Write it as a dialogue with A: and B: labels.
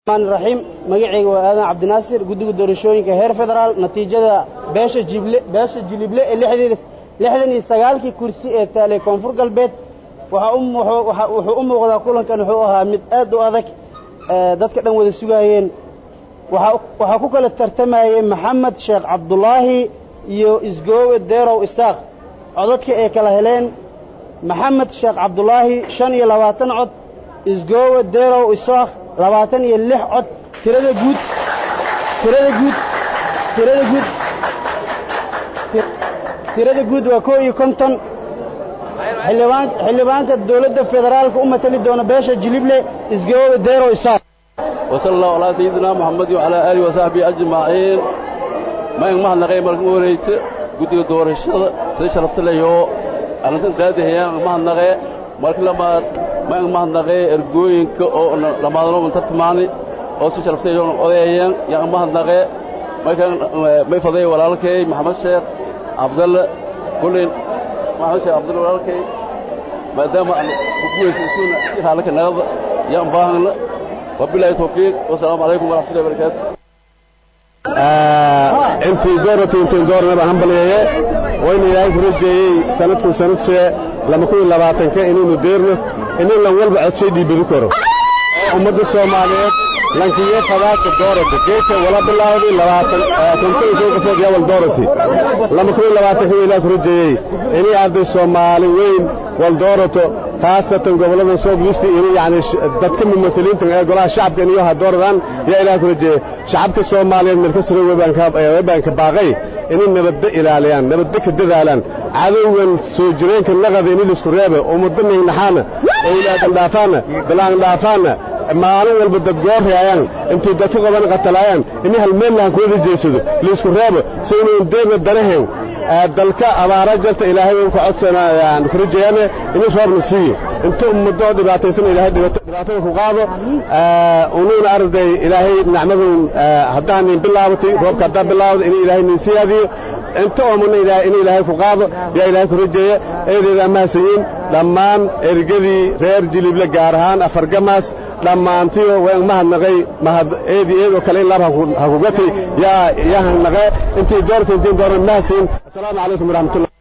A: raxiim magacayga waa aadan cabdinaasir guddiga doorashooyinka heer federaal natiijada beesha jible beesha jilible ee lixdan iyo sagaalkii kursi ee taalay koonfur galbeed wuxuu u muuqdaa kulankan wuxuu ahaa mid aad u adag dadka dhan wada sugaayeen waxaa ku kala tartamayey maxamed sheekh cabdulaahi iyo isgoowe deerow isaaq codadka ay kala heleen maxamed sheekh cabdulaahi shan iyo labaatan cod isgoowe deerow isaaq labaatan iyo lix cod tirada guud tirada guud tirada guud tirada guud waa koo iyo konton xildhibaanka dowladda federaalka u matali doona beesha jilible isgoobe deero isaaq
B: وصلى الله على سيدنا محمد وعلى آله وصحبه أجمعين ما ينمح نغي مركم وريت قد يدور الشر سيشرفت له يو أنا تنتهي هي ما نغي مرك لما ما ينمح نغي إرجوين كأو لما ظلوا من تتماني أو سيشرفت له يوم أذيان يا ما نغي ما كان ما يفضي ولا لكي محمد شيخ عبد الله كل محمد شيخ عبد الله ولا لكي ما دام أنا بقول سيسونا حالك نغض يا مباهن وبالله توفيق والسلام عليكم ورحمة الله وبركاته
C: intii doorata intiin doornaba hambaliyeeye wayna ilaahay ku rajeeyey sanadku sanadshee lama kun iyo labaatanka inaynu deerno inin lan walba codshay dhiibadi karo oo ummadda soomaaliyeed lankiye fadaasa doorata geedka wala bilaawday labaatan konton koo qofood yaa wal doorati lama kun iyo labaatanka waa ilaah ku rajeeyey inay arday soomaali weyn wal doorato khaasatan gobollada soogwisti inay yacni dadka mumathiliinta ee golaha shacabka inay ha dooradaan yaa ilaah ku rajeeyey shacabka soomaaliyeed meel kasta weybaan ka baaqay inay nabadda ilaaliyaan nabadda ka dadaalaan cadowgan soo jireenka naqada inay laisku reebe ummadda nignaxaana owlaadan dhaafaana bilaan dhaafaana maalin walba dad goorreayaan intay dadka qaban qatalaayaan inay halmeellahan kuwada jeesado laisku reebo si inuu deerna danahew dalka abaara jarta ilaahay uu ka codsanayaan ku rajeeyane inuu roobna siiyo inta ummaddo dhibaataysan ilaahay dhibaatada ku qaado unuuna arday ilaahay nacmadun haddaan nin bilaabatay roobka haddaan bilaawda inuu ilaahay nin siyaadiyo inta oomana in ilaahay ku qaado yaa ilaahay ku rajeeya eedeeda amaasayiin dhammaan ergadii reer jilible gaar ahaan afargamaas dhammaantiyo waan mahadnaqay mahad eedii eedoo kale in laab ha ku gatay yaa yaa hanaqee intii doorta intiin doorna mahadsiin assalaamu calaykum waraxmatullah